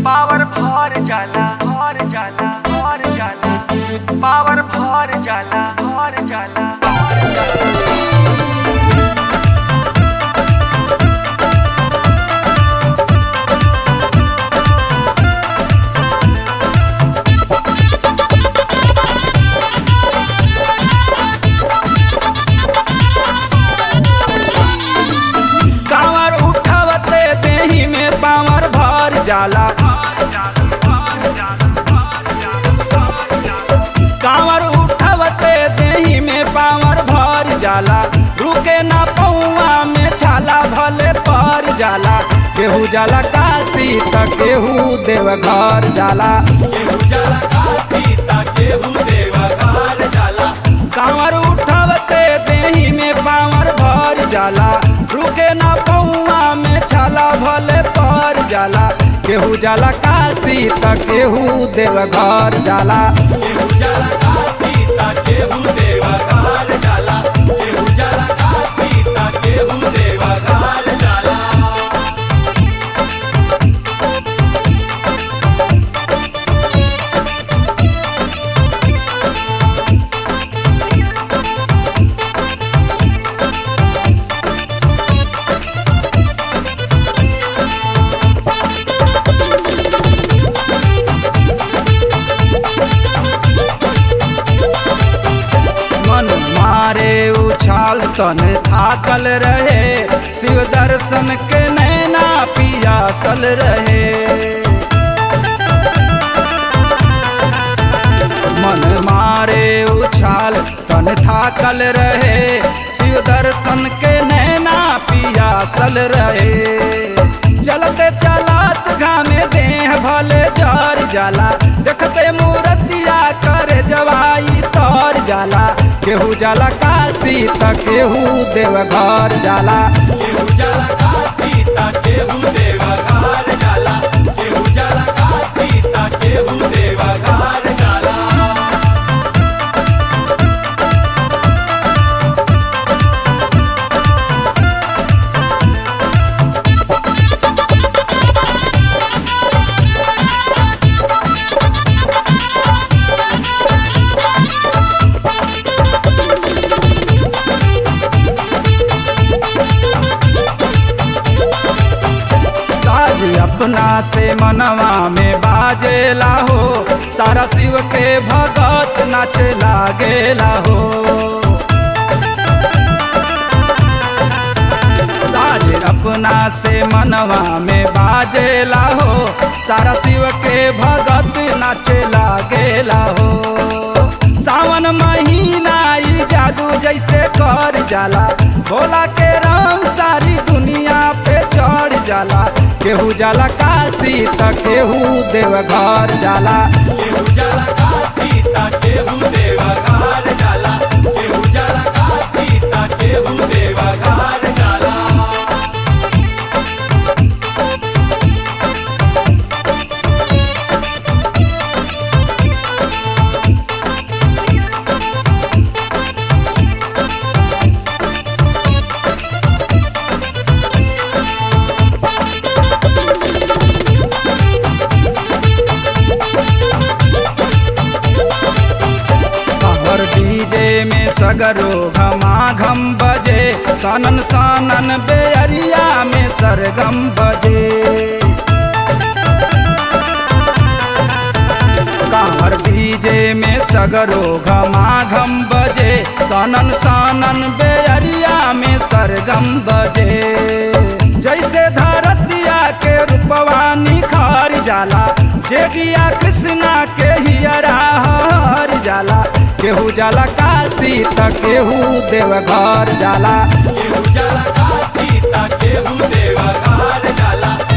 power भर जाला भर जाला भर जाला पावर भर जाला भर जाला कांवर उठावते देही में पावर भर जाला कांवर उठावते देही में पावर भर जाला रुके ना पौआ में छाला भले पर जाला केहू जाला काशी त केहू देव घर जाला कांवर उठावते देही में पावर भर जाला रुके ना पौआ में छाला भले पर जाला केहू जाला काशी त केहू देव घर जाला मन मारे उछाल तन थाकल रहे शिव दर्शन के नैना पियासल रहे मन मारे उछाल तन थाकल रहे शिव दर्शन के नैना पियासल रहे चलते चलात घामे देह भले जर जाला देखते मूर्तिया करे जवाई तर जाला केहू जाला काशी त केहू देव घर जाला साज अपना से मनवा में बाजेला हो सारा शिव के भगत नाच लागेला हो साज अपना से मनवा में बाजेला हो सारा शिव के भगत नाच लागेला हो सावन महीना ई जादू जैसे कर जाला भोला के रंग सारी दुनिया पे चढ़ जाला केहू जाला काशी त केहू देव घर जाला हर डीजे में सगरो घमा घम बजे सनन सनन बेअरिया में सरगम बजे कांवर डीजे में सगरो घमा घम बजे सनन सनन बेअरिया में सरगम बजे जैसे धरतिया के रूपवा निखार जाला जेगिया कृष्णा के हियरा हर जाला केहू जाला काशी त केहू देव घर जाला केहू जाला काशी ता केहू देवा घर जाला